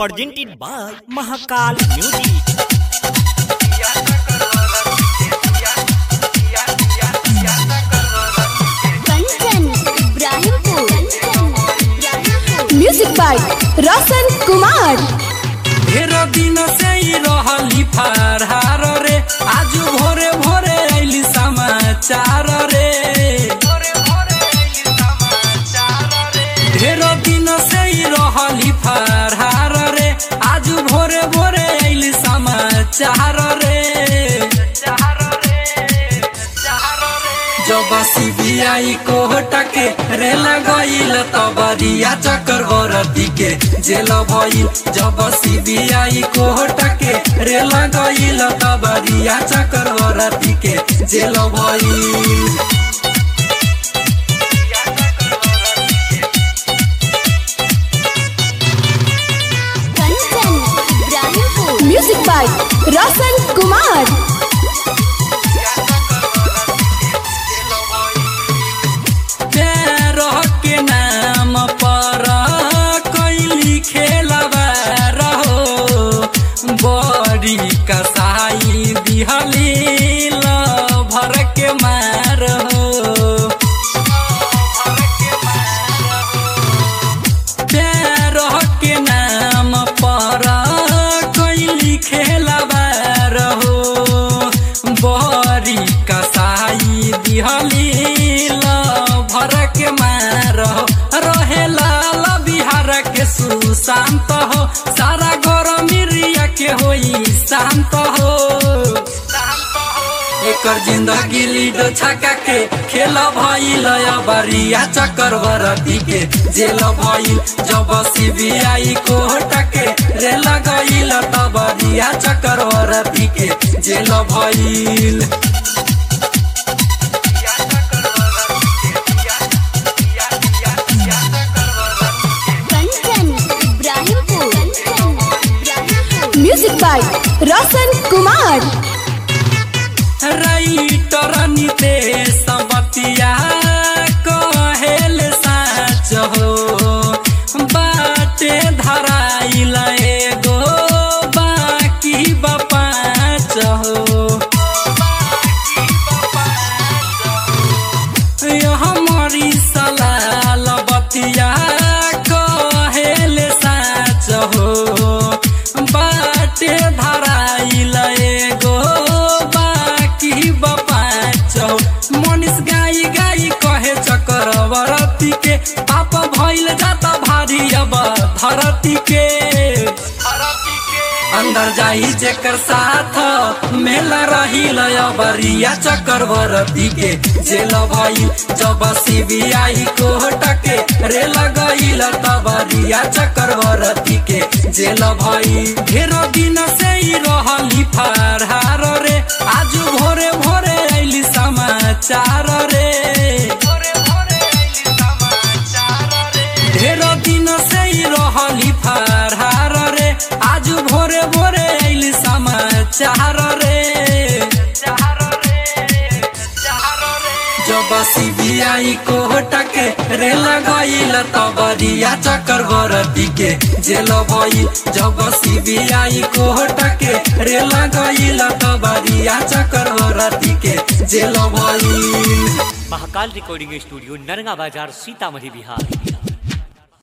presented by Mahakal Music. Kanchan Ibrahimpur music by Roshan Kumar ढेर दिन से ही रहली फरहार रे आज भोरे भोरे आइली समाचार रे ढेर दिन से ही रहली फरहार रे आज भोरे भोरे आइली समाचार रे जब सीबीआई कोर्ट के रेल गईल तबरिया चक्रवर्ती के जेल भइल जब सीबीआई कोर्ट के रेल गईल तबरिया चक्रवर्ती के जेल भइल कंचन इब्राहिमपुर म्यूजिक बाय रोशन कुमार प्यार के नाम पर कैली खेलबा रहो बड़ी कसाई दिहली भर के मार हो प्यार के नाम पर कैली खेलबा रहो बड़ी कसाई दिहली भर के मार हो रहे लाल बिहार के सुशांत हो सारा गरमी रिया के होई शांत हो एकर जिंदगी लीडो छका के खेल भइल बरिया चक्रवर्ती के जेल भइल जब सीबीआई कोर्ट के रेल गइल तब बरिया चक्रवर्ती के जेल भइल Kanchan Ibrahimpur music by Roshan Kumar writer Nitesh बतिया कहेल साच हो बाटे धराइल एगो बाकी बपाच हो हमारी सलाल बतिया कहेल साच हो बाटे धराइल एगो बाकी बपाच हो मनीष गाई गाई कहे चक्रवर्ती के पाप भइल जाता भारी अब धरती के अंदर जाई जेकर साथ मेला रही बरिया चक्रवर्ती के जेल भइल जब सीबीआई कोर्ट के रेल गईल तबरिया चक्रवर्ती के जेल भइल ढेर दिन से ही रहली फरहार रे आज भोरे भोरे आइली समाचार रे ढेर दिन से ही रहली फरहार रे आज भोरे भोरे आइली समाचार रे जब सीबीआई कोर्ट के रेल गईल तबरिया चक्रवर्ती के जेल भइल जब सीबीआई कोर्ट के रेल गईल तबरिया चक्रवर्ती के जेल भइल महाकाल रिकॉर्डिंग स्टूडियो नरगा बाजार सीतामढ़ी बिहार